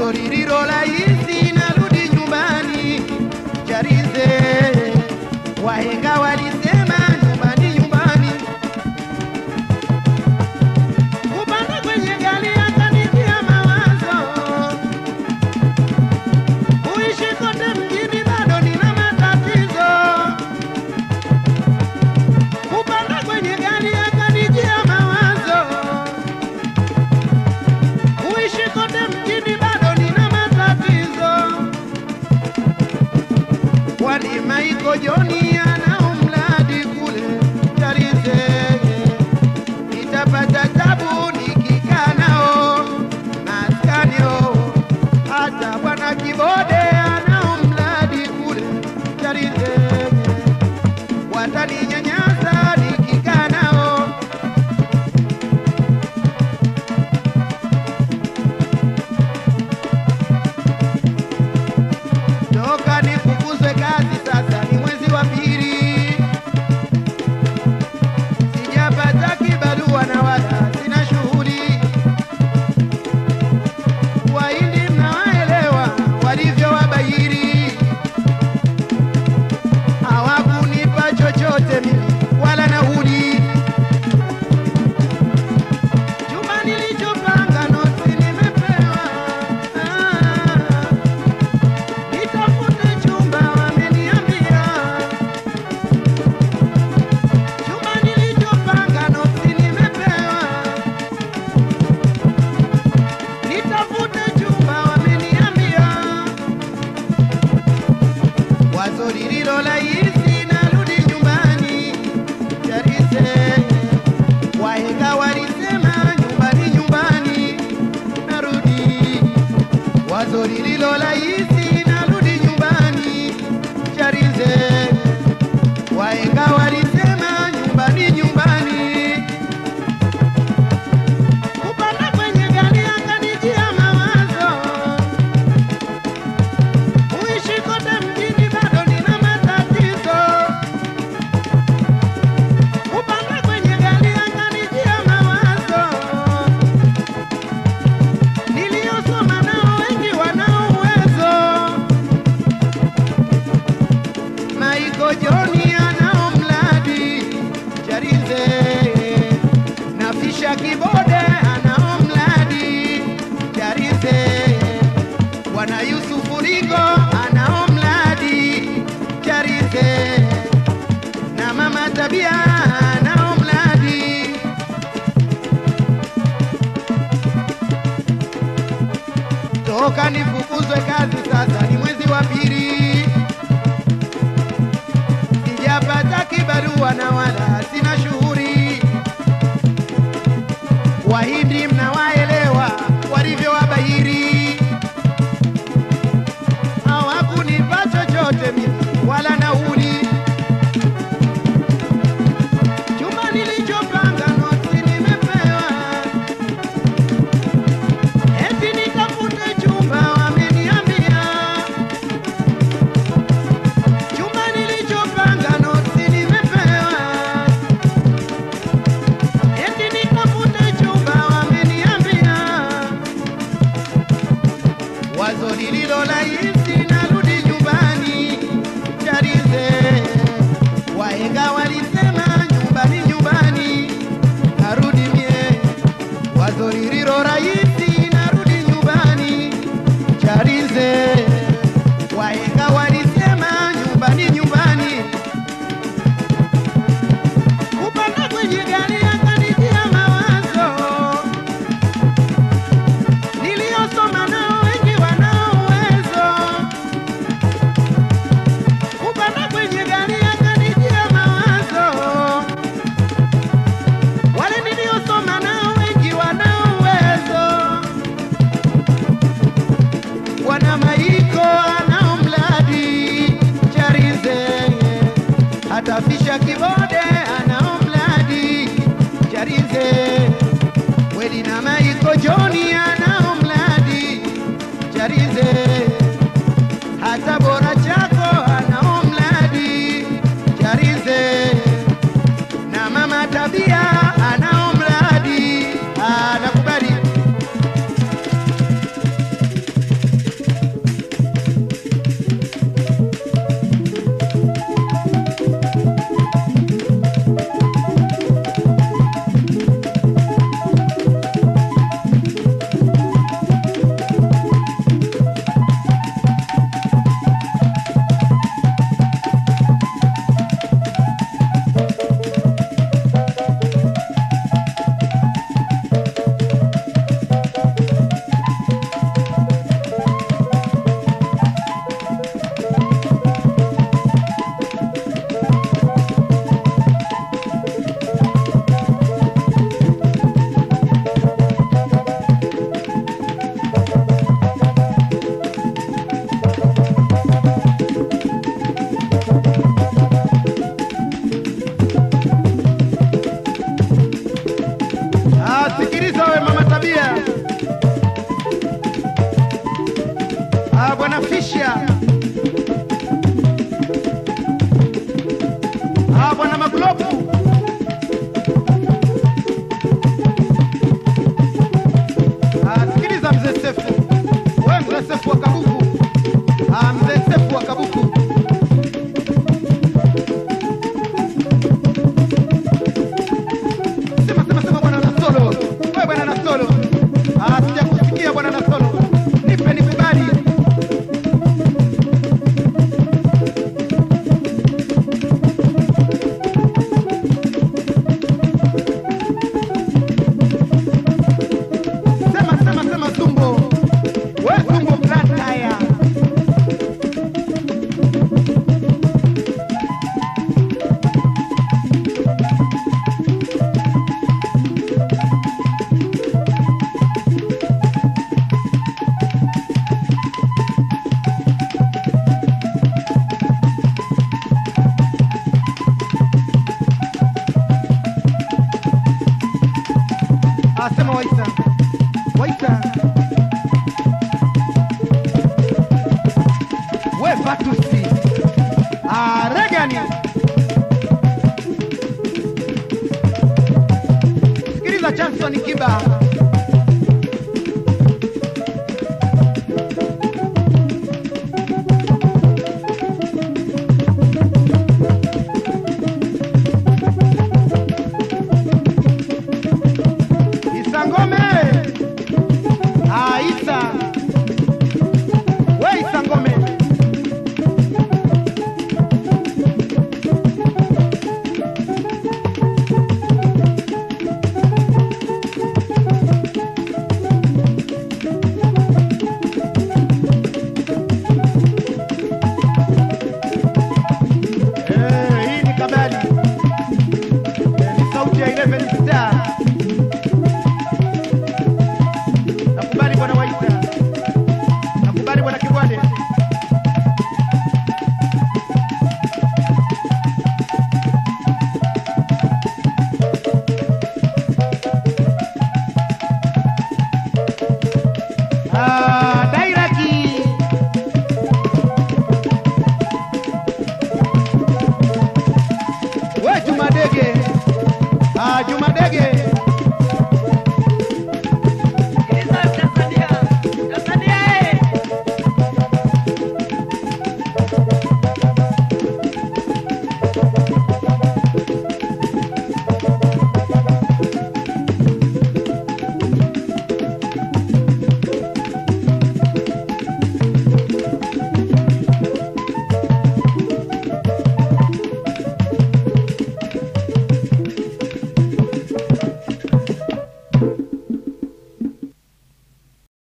wazo lililo rahisi, narudi nyumbani Charize. Wahenga walisema nyumbani, nyumbani. Kupanda kwenye gari yakanitia mawazo, kuishi kote mjini bado nina matatizo. Kupanda kwenye gari yakanijia mawazo, kuishi kote mjini bado nina matatizo. Kwani Maiko Joni anao mradi kule Charize, nitapata tabu nikikaa nao maskanio. Hata bwana Kibode anao mradi kule Charize, wataninyanyasa nikikaa nao. Toka nifukuzwe kazi sasa, ni mwezi wa pili, sijapata kibarua na wala sina shughuli. Wahindi mnawaelewa walivyo wabahiri, hawakunipa chochote mimi wala nauli. Chumba nilichopanga noti nimepewa ah. Nitafute chumba wameniambia, chumba nilichopanga noti nimepewa. Nitafute chumba wameniambia, wazo lililo rahisi, narudi nyumbani Charize. Wahenga walisema nyumbani, nyumbani, narudi wazo lililo rahisi, narudi nyumbani Charize. Wahenga walisema nyumbani, nyumbani. Kupanda kwenye gari akanijia mawazo, kuishi kote mjini bado nina matatizo. Kupanda kwenye gari akanijia mawazo niliyosoma nao wengi wanao uwezo. Maiko Joni anao mradi Charize, na Fisha Kibode anao mradi Charize, Bwana Yusufu Rigo anao mradi Charize, na Mama Tabia anao mradi toka nifukuzwe kazi sasa, ni mwezi wa pili, sijapata kibarua na wala sina shughuli. Wahindi mnawaelewa walivyo wabahiri, hawakunipa chochote mimi wala nauli. Chumba nilichopanga noti nimepewa Eti nitafute chumba wameniambia, chumba nilichopanga noti nimepewa. Eti nitafute chumba wameniambia, wazo lililo rahisi, narudi nyumbani Charize. Wahenga walisema nyumbani, nyumbani, narudi mie wazo lililo rahisi, narudi nyumbani Charize. Wahenga walisema nyumbani, nyumbani. Kupanda kwenye gari akanijia mawazo, niliyosoma nao wengi wanao uwezo. Kupanda kwenye gari akanijia mawazo wale niliosoma nao wengi wanao uwezo. Bwana Maiko anao mradi Charize, hata Fisha Kibode anao mradi Charize, Wedi na Maiko Joni anao mradi Charize, hata Bora Chako anao mradi Charize na mama tabia anao mradi anakubali Ah, sema Waisa. Waisa. We Fatusi. Ah, Regani. Sikiliza Johnson Kiba.